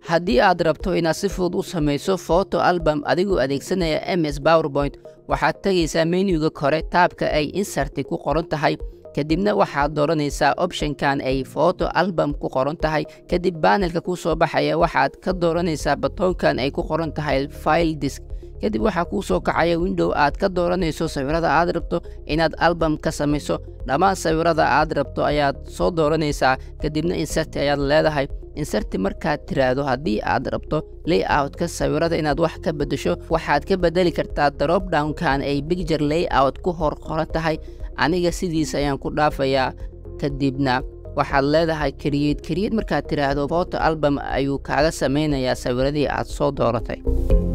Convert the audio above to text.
haddii aad rabto inaad si fudud u samayso photo album adigoo adeegsanaya ms powerpoint waxaad tegaysaa menuga kore taabka ay insarti ku qoran tahay kadibna waxaad dooranaysaa optionkan ay photo album ku qoran tahay kadib baanelka kuu soo baxaya waxaad ka dooranaysaa batoonkan ay ku qoran tahay file disk kadib waxaa kuu soo kacaya window aad ka dooranayso sawirada aad rabto inaad album ka samayso dhammaan sawirada aad rabto ayaad soo dooranaysaa kadibna inserti ayaad leedahay inserti markaad tiraahdo haddii aad rabto layout-ka sawirada inaad wax ka beddesho waxaad ka beddeli kartaa dropdownkan ay bicture layout ku hor qoran tahay aniga sidiis ayaan ku dhaafayaa kadibna waxaad leedahay kariyed kariyed markaad tiraahdo photo album ayuu kaaga samaynayaa sawiradii aad soo dooratay